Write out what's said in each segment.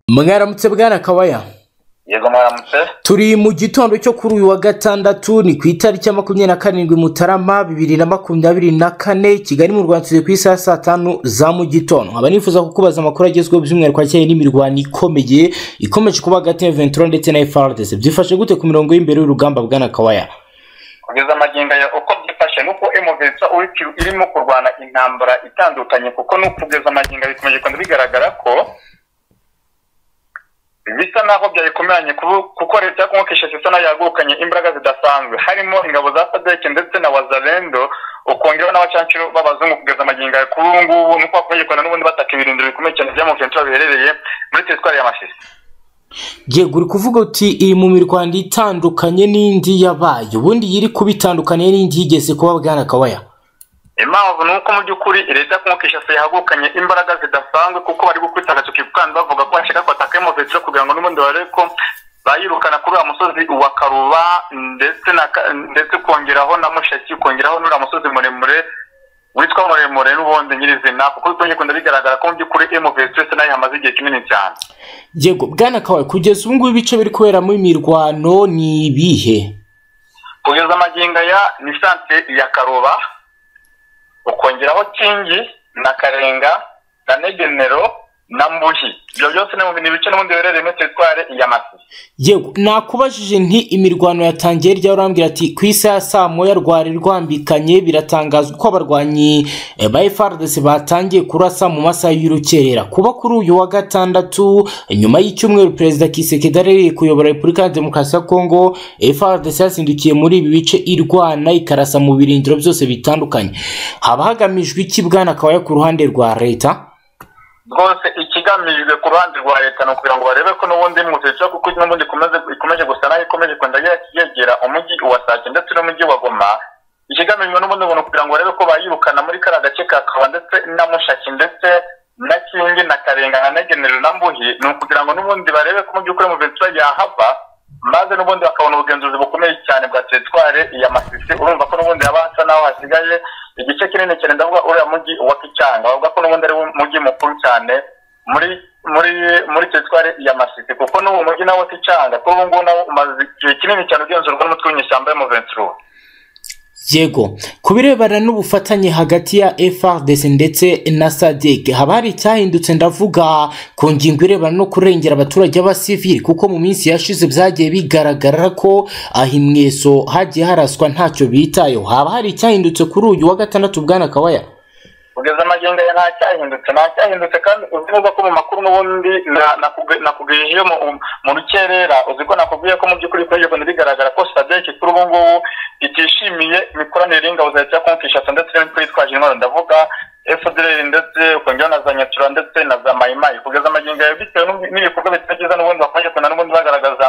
mwaramutse bwana kawaya yego mwaramutse turi mu gitondo cyo kuri uyu wa gatandatu ni ku itariki ya makumyabiri na karindwi mutarama bibiri na makumyabiri na kane kigali mu rwanda turi ku isaha ya saa tanu za mu gitondo nkaba nifuza kukubaza amakuru agezweho by'umwihariko acyeye n'imirwano ikomeye ikomeje kuba hagati ya ventura ndetse na frdc byifashe gute ku mirongo y'imbere y'urugamba bwana kawaya kugeza amagingo aya uko byifashe nuko emuvensa irimo kurwana intambara itandukanye kuko no kugeza amagingo aya bikomeje kugenda bigaragara ko bisa naho byayikomeranye ku- kuko leta ya kongo kinshasa isa naho yagukanye imbaraga zidasanzwe harimo ingabo za sadeke ndetse na wazalendo ukongeraho n'abacancuro b'abazungu kugeza amagingo aya kuri ubu ngubu nuko bakomeje kugenda n'ubundi bataka ibirindiro bikomeye cyane bya muventura biherereye muri teritwari ya masisi yego uri kuvuga uti iri mu mirwano itandukanye n'indi yabaye ubundi yiri kuba itandukanye n'indi yigeze kuba bwana kawaya impamvu ni uko mu by'ukuri leta ya kongo kinshasa yahagukanye imbaraga zidasanzwe kuko bari gukubita agatoki ku kandi bavuga ko bashaka kwataka emovensira kugira ngo n'ubundi barebe ko bayirukana kuri uriya musozi wa karuba ndetse na Ka- ndetse kongeraho na mushaki kongeraho n'uriya musozi muremure witwa muremure n'ubundi nyirizina kuko bitonye kugenda bigaragara ko mu by'ukuri emovensira nayo ihamaze igihe kinini cyane yego bwana kawaya kugeza ubu ngubu ibice biri kuberamo imirwano ni ibihe kugeza amagingo aya ni santere ya karuba ukongeraho kingi na karenga na negenero na mbuhi ibyo byose ni ni ibice n'ubundi biherereye muri teritwari ya masi yego nakubajije nti imirwano yatangiye rya urambwira ati ku isi ya saa moya rwari rwambikanye biratangazwa ko abarwanyi eh, ba frdc batangiye kurasa mu masaha y'urukerera kuba kuri uyu wa gatandatu nyuma y'icyumweru perezida kisekedi ari kuyobora repubulika ya demokarasi ya kongo frdc yazindukiye muri ibi bice irwana ikarasa mu birindiro byose bitandukanye haba hagamijwe iki bwana akaba ku ruhande rwa leta rwose ikigamijwe ku ruhande rwa leta ni ukugira ngo barebe ko n'ubundi muzica kuko n'ubundi ikomeze ikomeje gusa nayo ikomeje kugenda ye- yegera umujyi wa sake ndetse n'umujyi wa goma ikigamijwe n'ubundi buntu kugira ngo barebe ko bayirukana muri kariya gace ka kawa ndetse na mushaki ndetse na kingi na karenga na negenero na mbuhi ni ukugira ngo n'ubundi barebe ko mu by'ukuri muventura yahava maze n'ubundi bakabona ubugenzuzi bukomeye cyane bwa teritware ya masisi urumva ko n'ubundi haba hasa n'aho hasigaye igice kinini cyane ndavuga uriya mujyi wa kicyanga bavuga ko n'ubundi ari wo mujyi mukuru cyane muri muri muri teritwari ya masisi kuko n'uwo mujyi nawo kicyanga kuri ubu ngubu nawo umaze igihe kinini cyane ugenzurwa n'umutwe w'inyeshyamba y'umuventura yego ku birebana n'ubufatanye hagati ya frdc ndetse na sadec haba hari icyahindutse ndavuga ku ngingo irebana no kurengera abaturage b'abasivili kuko mu minsi yashize byagiye bigaragara ko ahimweso hagiye haraswa ntacyo bitayeho haba hari icyahindutse kuri uyu wa gatandatu bwana kawaya kugeza amagingo ya nta cyahindutse nta cyahindutse kandi uzi neza ko mu makuru n'ubundi na- nakuge- nakugejejeho mu- um- mu rukerera uzi ko nakubwiye ko mu by'ukuri bikomeje kugenda bigaragara ko sadeki kuri ubu ngubu itishimiye imikoranire y'ingabo za leta ya kongo kinshasa ndetse n'imitwe yitwaje intwaro ndavuga fdr ndetse ukongeraho na za nyatura ndetse na za mayimayi kugeza amagingo yawe bitewe n'ubu- n'ibikorwa bitagiza n'ubundi bakomeje kugenda n'ubundi bagaragaza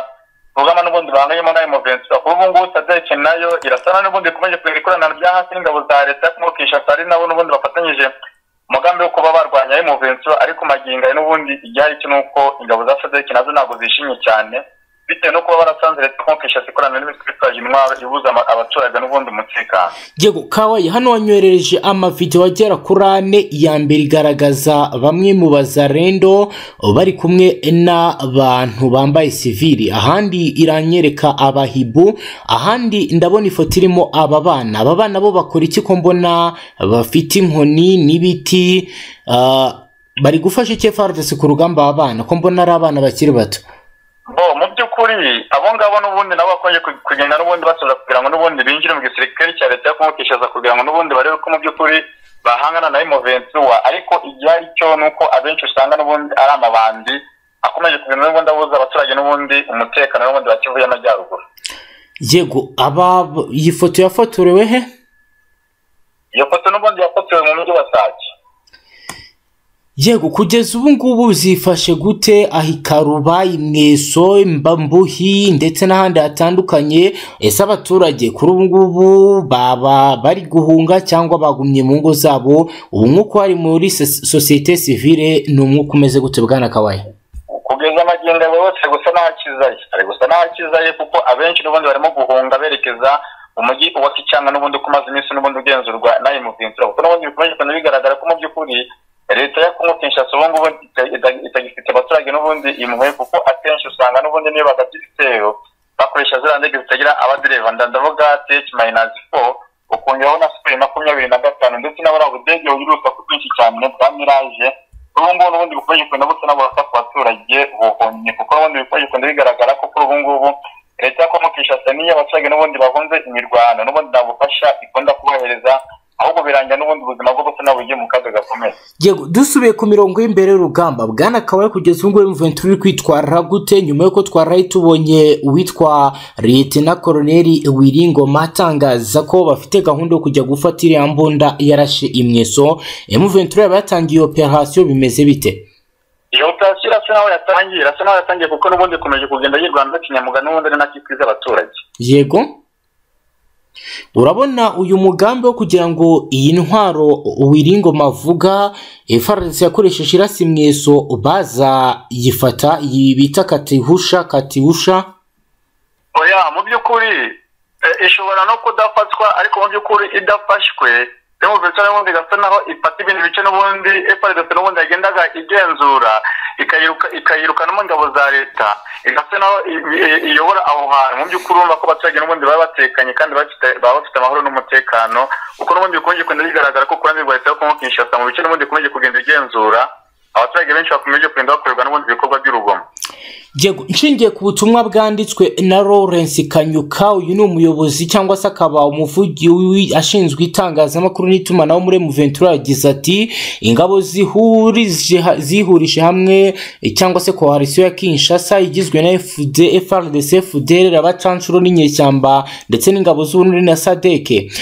urugamba n'ubundi bahanganyemo nayo muventura kuri ubu ngubu sadeki nayo irasa naho n'ubundi ikomeje kugenda ikoranira rya hasi n'ingabo za leta ya kongo kinshasa ari nabo n'ubundi bafatanyije umugambi wo kuba barwanya ayo muventura ariko magingo aya n'ubundi igihari cyo ni uko ingabo za sadeki nazo ntabwo zishimye cyane bitewe no kuba barasanze leta ya kongo kinshasa ikoranira n'imitwe itwaje intwaro ibuza ama- abaturage n'ubundi umutekano yego kawaya hano wanyoherereje amavidewo agera kuri ane iya mbere igaragaza bamwe mu bazarendo bari kumwe n'abantu bambaye sivili ahandi iranyereka abahibu ahandi ndabona ifoto irimo aba bana aba bana bo bakora iki ko mbona bafite inkoni n'ibiti ah, bari gufasha iki frdc ku rugamba aba bana ko mbona ari abana bakiri bato bo mu by'ukuri abo ngabo n'ubundi nabo bakomeje ku- kugenda n'ubundi basoza kugira ngo n'ubundi binjire mu gisirikare cya leta yo kumukishaza kugira ngo n'ubundi barebe ko mu by'ukuri bahangana na imoventura ariko igihari cyo ni uko abenshi usanga n'ubundi ari amabandi akomeje kugenda n'ubundi abuza abaturage n'ubundi umutekano n'ubundi wa kivu y'amajyaruguru yego aba iyi foto yafotorewe he iyo foto n'ubundi yafotowe mu mujyi wa sake yego kugeza ubu ngubu zifashe gute ahikaruba imweso mbambuhi ndetse n'ahandi hatandukanye ese abaturage kuri ubu ngubu baba bari guhunga cyangwa bagumye mu ngo zabo ubu mwuka hari muri sos- sosiyete sivile ni umwuka umeze gute bwana kawaye kugeza amagingo yawe yose ari gusa n'aho akizaye ari gusa n'aho akizaye kuko abenshi n'ubundi barimo guhunga berekeza umujyi wa kicyanga n'ubundi uko umaze iminsi n'ubundi ugenzurwa nayo muvinzira kuko n'ubundi bikomeje kugenda bigaragara ko mu by'ukuri leta ya kongo kinshasa ubu ngubu ita- ita- itagifite ifite abaturage n'ubundi imuhe kuko akenshi usanga n'ubundi niyo bagabye ibitero bakoresha ziriya ndege zitagira abadereva ndavuga ch mayinazi foru ukongeraho na siperi makumyabiri na gatanu ndetse na buriya budege bugira urusaku rwinshi cyane bwa miraje ubu ngubu n'ubundi bukoresha ikunda busa n'aburasa ku baturage buhomye kuko n'ubundi bukoresha ikunda bigaragara ko kuri ubu ngubu leta ya kongo kinshasa niyo abaturage n'ubundi bahunze imirwano n'ubundi nta bufasha ikunda kubohereza ahubwo birangira n'ubundi ubuzima bwo busa bugiye mu kaga gakomeye yego dusubiye ku mirongo y'imbere y'urugamba bwana kabari kugeza ubu ngubu mventura uri kwitwara gute nyuma y'uko twaraye tubonye uwitwa leta koroneri wiringoma atangaza ko bafite gahunda yo kujya gufata iriya mbunda yarashe imweso mventura yaba yatangiye operasiyo bimeze bite iyo operasiyo irasa naho yatangiye irasa naho yatangiye kuko n'ubundi ikomeje kugenda yirwanda kinyamugana n'ubundi ari nacyo twiza abaturage yego urabona uyu mugambi wo kugira ngo iyi ntwaro wiringoma avuga FRDC yakoresheje irasi mweso baza yifata iyi bita katihusha katihusha oya mu by'ukuri eh, ishobora no kudafatwa ariko mu by'ukuri idafashwe demokarasi n'ubundi igasa naho ifata ibindi bice n'ubundi FRDC n'ubundi yagendaga igenzura ikayiruka- ikayirukana mu ngabo za leta igasa naho i- i- iyobora aho hantu mu by'ukuri urumva ko abaturage n'ubundi baba batekanye kandi bafite- baba bafite amahoro n'umutekano kuko n'ubundi bikunze kugenda bigaragara ko kurandura rwa leta yo Kongo Kinshasa mu bice n'ubundi ikomeje kugenda igenzura abaturage benshi bakomeje kugenda bakorerwa n'ubundi ibikorwa by'urugomo yego nshingiye ku butumwa bwanditswe na Lawrence Kanyuka uyu ni umuyobozi cyangwa se akaba umuvugi w'i- ashinzwe itangazamakuru n'itumanaho muri Muventura yagize ati ingabo zihurije ha- zihurije hamwe eh, cyangwa se koalisiyo ya Kinshasa igizwe na FD FRDC FDLR abacanshuro n'inyeshyamba ndetse n'ingabo z'ubunure na Sadeke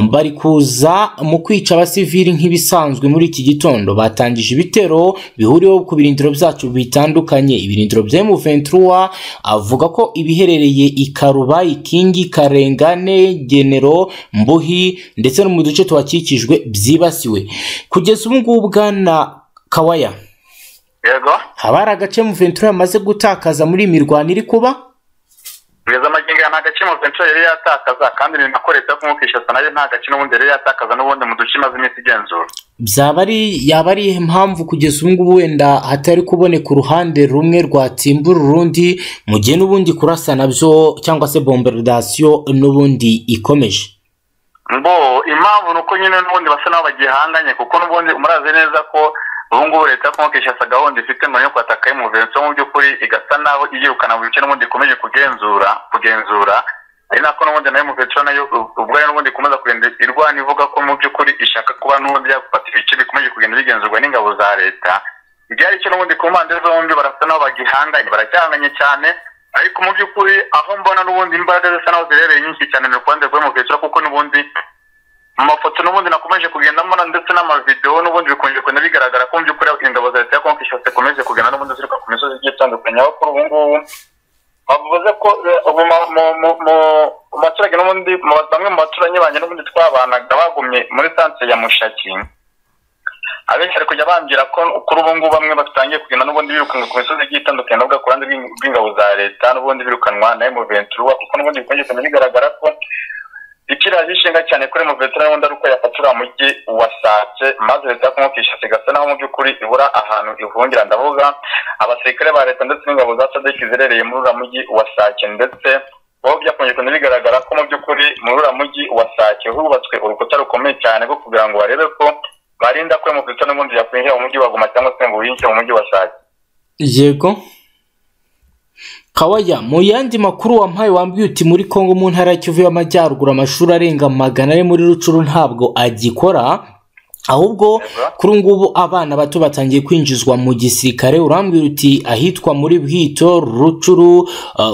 bari kuza mu kwica abasivili nk'ibisanzwe muri iki gitondo batangije ibitero bihuriweho ku birindiro byacu bitandukanye ibirindiro bya M23 avuga ko ibiherereye i Karuba Ikingi Karengane Genero Mbuhi ndetse no mu duce tuhakikijwe byibasiwe kugeza ubu ngubu bwana Kawaya yego haba hari agace M23 yamaze gutakaza muri iyi mirwano iri kuba kugeza amagingo aya nta gace Muventura yari yatakaza kandi ni nako leta yo Kongo Kinshasa nayo nta gace n'ubundi yari yatakaza n'ubundi mu duce imaze iminsi igenzura byaba ari yaba ari iyihe mpamvu kugeza ubu ngubu wenda hatari kuboneka uruhande rumwe rwatsimbura urundi mu gihe n'ubundi kurasa nabyo cyangwa se bombardasiyo n'ubundi ikomeje mbo impamvu ni uko nyine n'ubundi basa n'aho bagihanganye kuko n'ubundi murazi neza ko ubu ngubu leta yo Kongo Kinshasa gahunda ifite ngo yo kwataka y'umuvenso mu by'ukuri igasa naho iyirukana mu bice n'ubundi ikomeje kugenzura kugenzura ari nako n'ubundi nayo umuvenso nayo ubwayo n'ubundi ikomeza kugenda irwana ivuga ko mu by'ukuri ishaka kuba n'ubundi yagufata ibice bikomeje kugenda bigenzurwa n'ingabo za leta ibyari cyo n'ubundi ku mpande zombi barasa naho bagihanganye baracyahanganye cyane ariko mu by'ukuri aho mbona n'ubundi imbaraga zisa naho zirereye nyinshi cyane ni ukubanza rw'umuvenso kuko n'ubundi mu mafoto n'ubundi nakomeje kugenda mbona ndetse n'amavidewo n'ubundi bikunze kugenda bigaragara ko mu by'ukuri ingabo za leta ya kongo kinshasa zikomeje kugenda n'ubundi ziruka ku misozi igiye itandukanye aho kuri ubu ngubu bavuze ko eh, ubu ma- mu- mu- mu- mu baturage n'ubundi mu ba- bamwe mu baturanyi banjye n'ubundi twabanaga bagumye muri santere ya mushaki abenshi bari kujya bambwira ko kuri ubu ngubu bamwe batangiye kugenda n'ubundi birukanwa ku misozi igiye itandukanye bavuga ku ruhande rw'ing- rw'ingabo za leta n'ubundi birukanwa na emuventura kuko n'ubundi bikunze kugenda bigaragara ko ikiraje ishinga cyane kuri muveterane wundi ari uko yafata uriya mujyi wasatse maze leta yo Kongo Kinshasa igasa naho mu by'ukuri ibura ahantu ihungira ndavuga abasirikare ba leta ndetse n'ingabo za sadeki zirereye muri uriya mujyi wasake ndetse bo byakomeje kugenda bigaragara ko mu by'ukuri muri uriya mujyi wasake hubatswe urukuta rukomeye cyane rwo kugira ngo barebe ko barinda ko muveterane wundi yakwinjira mu mujyi wa Goma cyangwa se ngo winjire mu mujyi wasake yego kawaya mu yandi makuru wampaye wambwiye uti muri kongo mu ntara ya kivu y'amajyaruguru amashuri arenga magana ari muri rucuru ntabwo agikora ahubwo kuri ubu ngubu abana bato batangiye kwinjizwa mu gisirikare urambwira uti ahitwa muri bwito rucuru uh,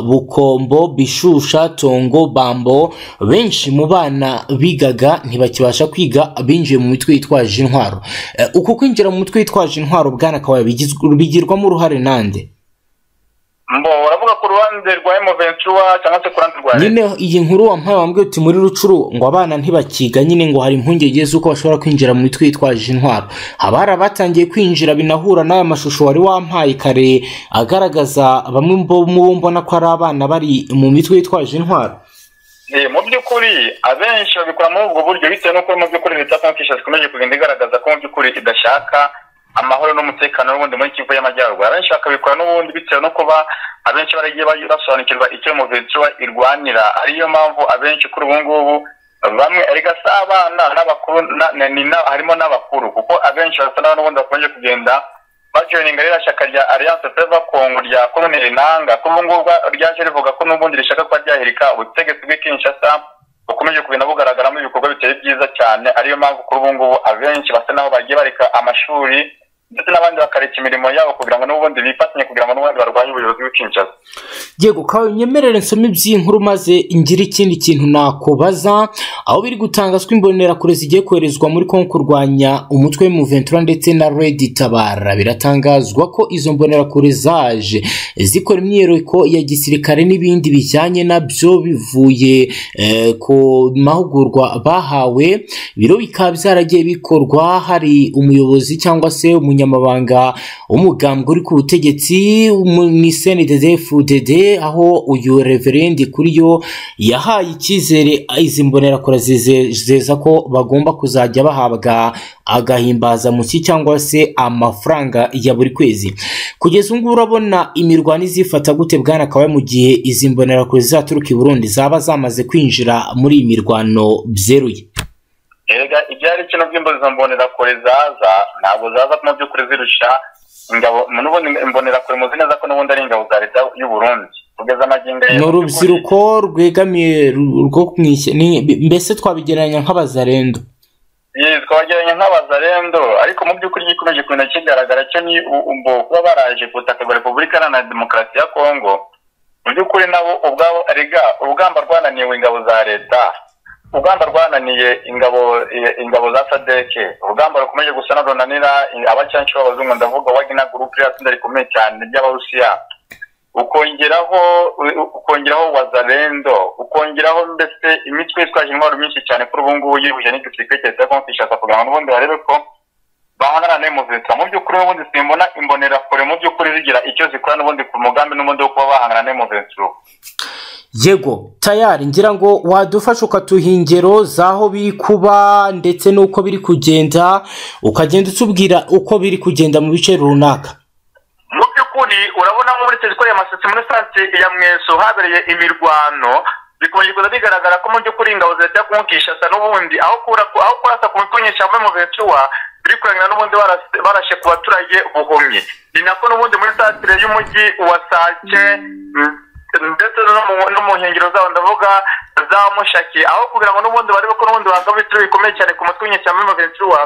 bukombo bishusha tongo bambo benshi mu bana bigaga ntibakibasha kwiga binjiye mu mitwe yitwaje intwaro Eh, uku kwinjira mu mitwe yitwaje intwaro bwana kawaya bigizw- bigirwamo uruhare nande mbo uravuga ku ruhande rwa emuventura cyangwa se ku ruhande rwa leta nyine iyi nkuru wampaye wambwiye uti muri rucuru ngo abana ntibakiga nyine ngo hari impungenge z'uko bashobora kwinjira mu mitwe yitwaje intwaro haba hari abatangiye kwinjira binahura n'aya mashusho wari wampaye kare agaragaza bamwe mu bo mbona ko ari abana bari mu mitwe yitwaje intwaro Eh, mu by'ukuri abenshi babikora muri ubwo buryo bitewe n'uko mu by'ukuri leta ya Kongo Kinshasa ikomeje kugenda igaragaza ko mu by'ukuri idashaka amahoro n'umutekano w'ubundi muri kivu y'amajyaruguru abenshi bakabikora n'ubundi bitewe no kuba abenshi baragiye basobanukirwa icyo muventura irwanira ariyo mpamvu abenshi kuri ubu ngubu bamwe erega si abana n'abakuru na- na- ni na- harimo n'abakuru kuko abenshi basa n'aho n'ubundi bakunze kugenda bajoyininga ririya shyaka rya alliance peva congo rya koloneli nanga kuri ubu ngubu ryaje rivuga ko n'ubundi rishaka kuba ryahirika ubutegetsi bw'i kinshasa bukomeje kugenda bugaragaramo ibikorwa bitari byiza cyane ariyo mpamvu kuri ubu ngubu abenshi basa n'aho bagiye bareka amashuri ndetse n'abandi bakareka imirimo yabo kugira ngo n'ubundi bifatanye kugira ngo n'ubundi barwanye ubuyobozi bw'i kinshasa yego kawe unyemerere nsome iby'inkuru maze ngire ikindi kintu nakubaza aho biri gutangazwa imbonerakure zigiye koherezwa muri kongo kurwanya umutwe w'umuventura ndetse na redi tabara biratangazwa ko izo mbonerakure zaje zikora imyiyereko ya gisirikare n'ibindi bijyanye nabyo bivuye eh, ku mahugurwa bahawe biro bikaba byaragiye bikorwa hari umuyobozi cyangwa se umunyamabanga w'umugambwe uri ku butegetsi mu- mu cndfdd aho uyu reverendi kuri yo yahaye icyizere izi mbonerakure zize- zeza ko bagomba kuzajya bahabwa agahimbazamusyi cyangwa se amafaranga ya buri kwezi kugeza ubu ngubu urabona imirwano izifata gute bwana kawe mu gihe izi mbonerakure zizaturuka i burundi zaba zamaze kwinjira muri iyi mirwano byeruye erega ibyari kino by'imbuzi mbonerakure zaza ntabwo zaza mu by'ukuri zirusha ingabo n'ubundi imbonerakure muzi neza ko n'ubundi ari ingabo za leta y'u Burundi kugeza amagingo ni urubyiruko rwegamiye ru- rwo mu ishy- ni- mbese twabigereranya nk'abazarendo Yes, twageranye nk'abazarendo ariko mu by'ukuri gikomeje kugenda kigaragara cyo ni u- umbo kuba baraje ku butaka bwa repubulika iharanira demokarasi ya kongo mu by'ukuri nabo ubwabo erega urugamba rwananiwe ingabo za leta urugamba rwananiye ingabo i- ingabo za sadeke urugamba rukomeje gusa na runanira i- abacanshi b'abazungu ndavuga wagina gurupe ririya tsinda rikomeye cyane ry'abarusiya ukongeraho u- ukongeraho wazarendo ukongeraho mbese imitwe itwaje intwaro nyinshi cyane kuri ubu ngubu yihuje n'igisirikare cya leta ya kongo kinshasa kugira ngo n'ubundi barebe ko bahangana nayo muventura mu by'ukuri n'ubundi simbona imbonerakure mu by'ukuri zigira icyo zikora n'ubundi ku mugambi n'ubundi wo kuba bahangana nayo muventura yego tayari ngira ngo wadufasha ukaduha ingero z'aho biri kuba ndetse n'uko biri kugenda ukagenda utubwira uko biri kugenda mu bice runaka mu by'ukuri urabona nko muri teritwari ya masisi muri santire ya mweso habereye imirwano bikomeje kuza bigaragara ko mu by'ukuri ingabo za leta yo kumukishasa n'ubundi aho kura aho kurasa ku mitwe nyinshi hamwe mu bencuwa biri kurangira n'ubundi barase- barashe ku baturage buhumyi ni nako n'ubundi muri santire y'umujyi wa sake ndetse no mu- no mu nkengero zawo ndavuga za mushaki aho kugira ngo n'ubundi barebe ko n'ubundi bagaba ibitero bikomeye cyane ku matwi nyinshi hamwe mu bencuwa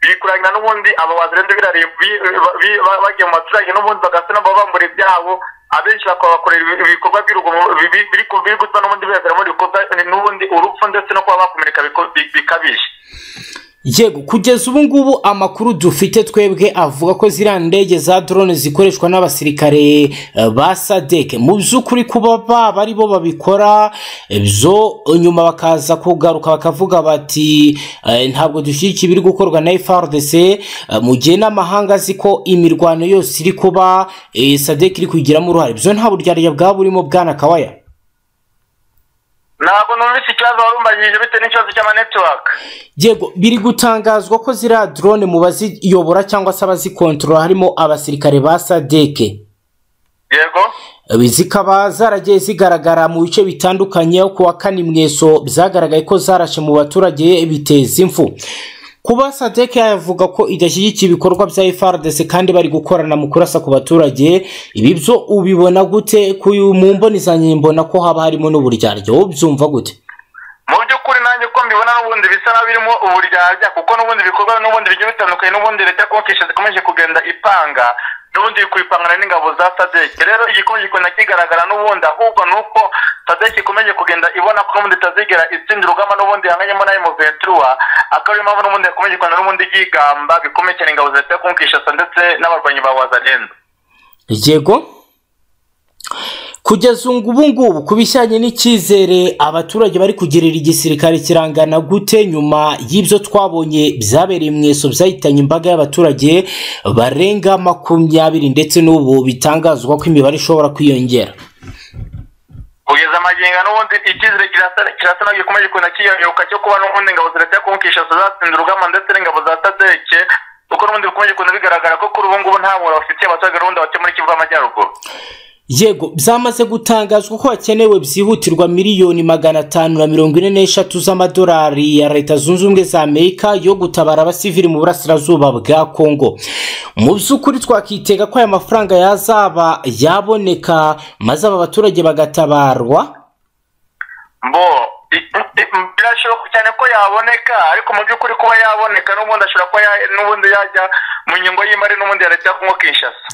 bikurangira n'ubundi aba bazirende birariye bi- bi- bi- ba- bagiye mu baturage n'ubundi bagasa nabo bambura ibyabo abenshi bakabakorera ibi- ibikorwa by'urugomo bi- bi- biri ku- biri gutuma n'ubundi bibaviramo ibikorwa n'ubundi urupfu ndetse no kuba bakomereka biko- bi- bikabije yego kugeza ubu ngubu amakuru dufite twebwe avuga ko ziriya ndege za drone zikoreshwa n'abasirikare eh, ba sadeke mu by'ukuri kuba baba ari bo babikora ibyo nyuma bakaza kugaruka bakavuga bati eh, ntabwo dushyigikira ibiri gukorwa na frdc eh, mu gihe n'amahanga azi ko imirwano yose iri kuba eh, sadeke iri kuyigiramo uruhare ibyo nta buryarya bwaba burimo bwana kawaya ntabwo numvise ikibazo wari umbajije bitewe n'ikibazo cy'amanetiwaka yego biri gutangazwa ko ziriya drone mu baziyobora cyangwa se abazikontorora harimo abasirikare ba sadeke yego Ibi zikaba zaragiye zigaragara mu bice bitandukanye aho kuwa kane mweso byagaragaye ko zarashe mu baturage biteza impfu kuba sadeke yavuga ko idashyigikiye ibikorwa bya frdc kandi bari gukorana mu kurasa ku baturage ibi byo ubibona gute ku mu mbonezanye mbona ko haba harimo n'uburyarya wowe ubyumva gute mu by'ukuri nanjye uko mbibona n'ubundi bisa naho birimo uburyarya kuko n'ubundi ibikorwa n'ubundi bigiye bitandukanye n'ubundi leta ya kongo kinshasa ikomeje kugenda ipanga n'ubundi iri kubipangana n'ingabo za sadeke rero igikomeje kugenda kigaragara n'ubundi ahubwo ni uko sadeke ikomeje kugenda ibona ko n'ubundi itazigera itsinda urugamba n'ubundi yanganyemo nayo muventura akaba ariyo mpamvu n'ubundi yakomeje kugenda n'ubundi ryigamba bikomeye cyane ingabo za leta ya kongo kinshasa ndetse n'abarwanyi ba wazarendo yego kugeza ubu ngubu ku bijyanye n'icyizere abaturage bari kugirira igisirikare kirangana gute nyuma y'ibyo twabonye byabereye mu iso byahitanye imbaga y'abaturage barenga makumyabiri ndetse n'ubu bitangazwa ko imibare ishobora kwiyongera kugeza amagingo n'ubundi icyizere kirasa- kirasa naho gikomeje kugenda kiyayuka cyo kuba n'ubundi ingabo za leta yo kumukisha zatsinze urugamba ndetse n'ingabo za sadeke kuko ko n'ubundi bikomeje kugenda bigaragara ko kuri ubu ngubu nta muntu bafitiye abaturage rundi batuye muri kivu y'amajyaruguru yego byamaze gutangazwa ko hakenewe byihutirwa miliyoni magana atanu na mirongo ine n'eshatu z'amadolari ya leta zunze ubumwe za amerika yo gutabara abasivili mu burasirazuba bwa kongo mu by'ukuri twakitega ko aya mafaranga yazaba yaboneka maze aba baturage bagatabarwa mbo i- i- i- birashoboka cyane ko yaboneka ariko mu by'ukuri kuba yaboneka n'ubundi ashobora kuba ya- n'ubundi yajya mu ngingo y'imari n'ubundi ya leta ya kongo kinshasa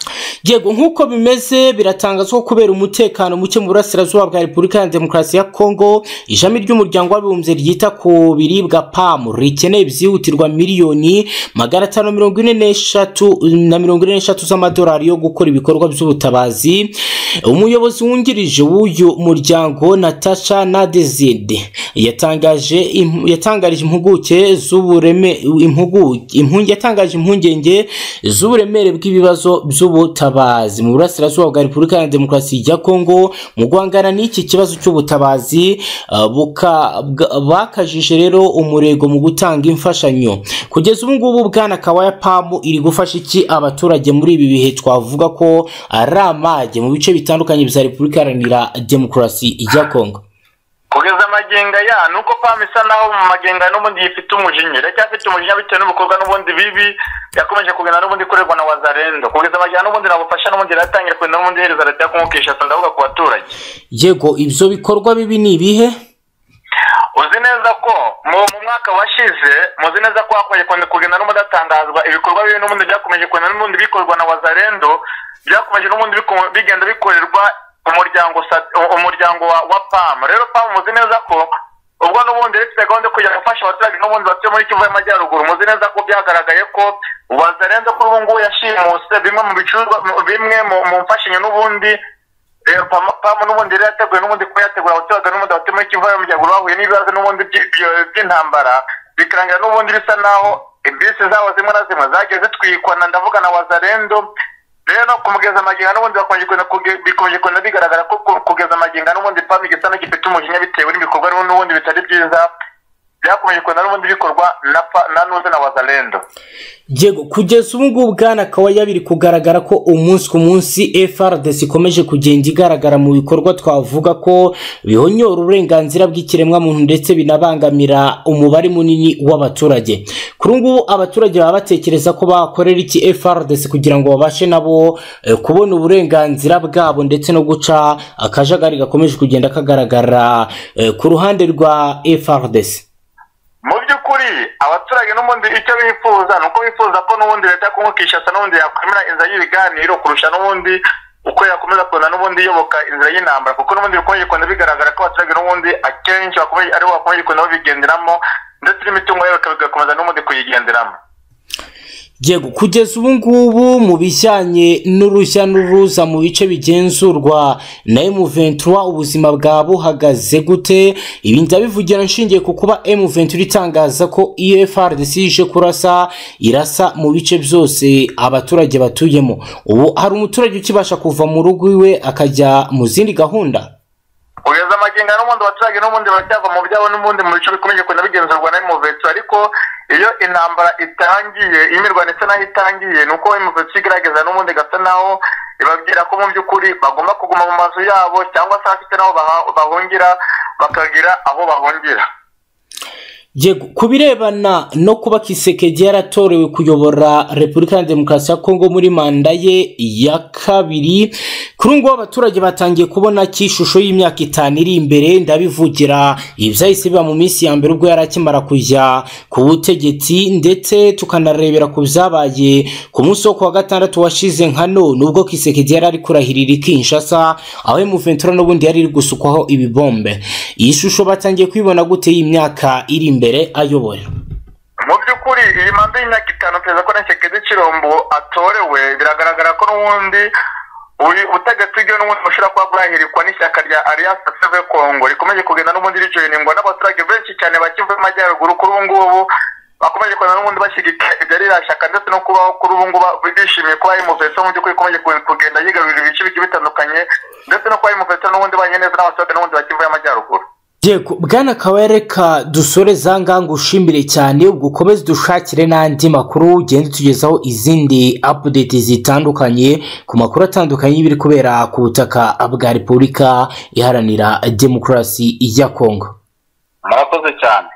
yego nk'uko bimeze biratangazwa ko kubera umutekano muke mu burasirazuba bwa repubulika ya demokarasi ya kongo ishami ry'umuryango w'abibumbye ryita ku biribwa pamu rikeneye byihutirwa miliyoni magana atanu mirongo ine n'eshatu na mirongo ine n'eshatu z'amadolari yo gukora ibikorwa by'ubutabazi umuyobozi wungirije w'uyu muryango natasha nadezide yatangaje im- yatangarije impuguke z'ubureme impugu- impu- yatangaje impungenge z'uburemere bw'ibibazo by'ubutabazi mu burasirazuba bwa repubulika ya demokarasi ya kongo mu guhangana n'iki kibazo cy'ubutabazi ah, buka- bwa- bakajije rero umurego mu gutanga imfashanyo kugeza ubu ngubu bwana kawaya pamu iri gufasha iki abaturage muri ibi bihe twavuga ko ari amage mu bice bitandukanye bya repubulika iharanira demokarasi ya kongo kugeza amaginga ya ni uko pam isa naho mu maginga n'ubundi yifite umujinya iracyafite umujinya bitewe n'ibikorwa n'ubundi bibi yakomeje kugenda n'ubundi ikorerwa na wazarendo kugeza amaginga n'ubundi nabufasha n'ubundi iratangira kugenda n'ubundi ihereza leta yo kumukisha ndavuga ku baturage yego ibyo bikorwa bibi ni ibihe uzi neza ko mu mu mwaka washize muzi neza ko hakomeje kugenda- kugenda n'ubundi hatangazwa ibikorwa bibi n'ubundi byakomeje kugenda n'ubundi bikorwa na wazarendo byakomeje n'ubundi biko- bigenda bikorerwa umuryango sa- umuryango wa, wa pam rero pam muzi neza ko ubwo n'ubundi uretse gahunda yo kujya gufasha abaturage n'ubundi batuye muri kivu y'amajyaruguru muzi neza ko byagaragaye ko wazarendo kuri ubu ngubu yashimuse bimwe mu bicuruzwa mu- bimwe mu mu mfashanyo n'ubundi rero pam- pamu n'ubundi rero yateguye n'ubundi kuba yategura abaturage n'ubundi batuye muri kivu y'amajyaruguru bahuye n'ibibazo n'ubundi by- by- by'intambara bikarangira n'ubundi bisa naho bisi zabo zimwe na zimwe zagiye zitwikwa na ndavuga na wazarendo rero kumugeza amaginga n'ubundi bakomeje kugenda kuge- bikomeje kugenda bigaragara ko ku- kugeza amaginga n'ubundi pamu igisa n'igifite umujinya bitewe n'ibikorwa n'ubundi bitari byiza byakomeje kugenda n'ubundi bikorwa na pa- na nuze na wazarendo yego kugeza ubu ngubu bwana kawaya biri kugaragara ko umunsi ku munsi FRDC ikomeje kugenda igaragara mu bikorwa twavuga ko bihonyora uburenganzira bw'ikiremwamuntu ndetse binabangamira umubare munini w'abaturage kuri ubu ngubu abaturage baba batekereza ko bakorera iki FRDC kugira ngo babashe nabo eh, kubona uburenganzira bwabo ndetse no guca akajagari gakomeje kugenda kagaragara eh, ku ruhande rwa FRDC mu by'ukuri abaturage n'ubundi icyo bifuza ni uko bifuza ko n'ubundi leta yo Congo Kinshasa n'ubundi yakwemera inzira y'ibiganiro kurusha n'ubundi uko yakomeza kugenda n'ubundi iyoboka inzira y'intambara kuko n'ubundi bikomeje kugenda bigaragara ko abaturage n'ubundi akenshi bakomeje aribo bakomeje kugenda babigenderamo ndetse n'imitungo yabo ikaba- igakomeza n'ubundi kuyigenderamo Yego kugeza ubu ngubu mu bijyanye n'urujya n'uruza mu bice bigenzurwa na M23 ubuzima bwa buhagaze gute ibi ndabivugira nshingiye ku kuba M23 itangaza ko IFRDC ije kurasa irasa mu bice byose abaturage batuyemo ubu hari umuturage ukibasha kuva mu rugo iwe akajya mu zindi gahunda kugeza amaginga n'ubundi abaturage n'ubundi baracyava mu byabo n'ubundi mu bice bikomeje kugenda bigenzurwa na emuvetsi ariko iyo intambara itangiye imirwano isa naho itangiye ni uko emuvetsi igaragaza n'ubundi gasa naho ibabwira ko mu by'ukuri bagomba kuguma mu mazu yabo cyangwa se hafite n'aho baha- bahungira bakagira aho bahungira Yego ku birebana no kuba Kisekedi yaratorewe kuyobora Repubulika ya Demokarasi ya Kongo muri manda ye ya kabiri kuri ubu ngubu abaturage batangiye kubona ko ishusho y'imyaka itanu iri imbere ndabivugira ibyahise biba mu minsi ya mbere ubwo yari akimara kujya ku butegetsi ndetse tukanarebera ku byabaye ku munsi wo ku wa gatandatu washize nka none ubwo Kisekedi yari ari kurahirira i Kinshasa aho M23 n'ubundi yari iri gusukwaho ibibombe iyi shusho batangiye kuyibona gute y'imyaka iri imbere ayobora mu by'ukuri iyi manda y'imyaka itanu perezida ko Tshisekedi Chilombo atorewe biragaragara ko n'ubundi uyu butegetsi bwe n'ubundi bushobora kuba bwahirikwa n'ishyaka rya Alliance Save Congo rikomeje kugenda n'ubundi rijoyiningwa n'abaturage benshi cyane ba Kivu y'Amajyaruguru kuri ubu ngubu bakomeje kugenda n'ubundi bashyigikira ibyo ririya shyaka ndetse no kubaho kuri ubu ngubu bishimiye kuba imuveso mu by'ukuri ikomeje kugenda- kugenda yigarurira ibice bigiye bitandukanye ndetse no kuba imuveso n'ubundi banye neza n'abaturage n'ubundi ba Kivu y'Amajyaruguru yego bwana kawereka dusore za nganga ushimire cyane ubwo ukomeze dushakire n'andi makuru ugende utugezaho izindi apudeti zitandukanye ku makuru atandukanye y'ibiri kubera ku butaka bwa repubulika iharanira demokarasi ya kongo murakoze cyane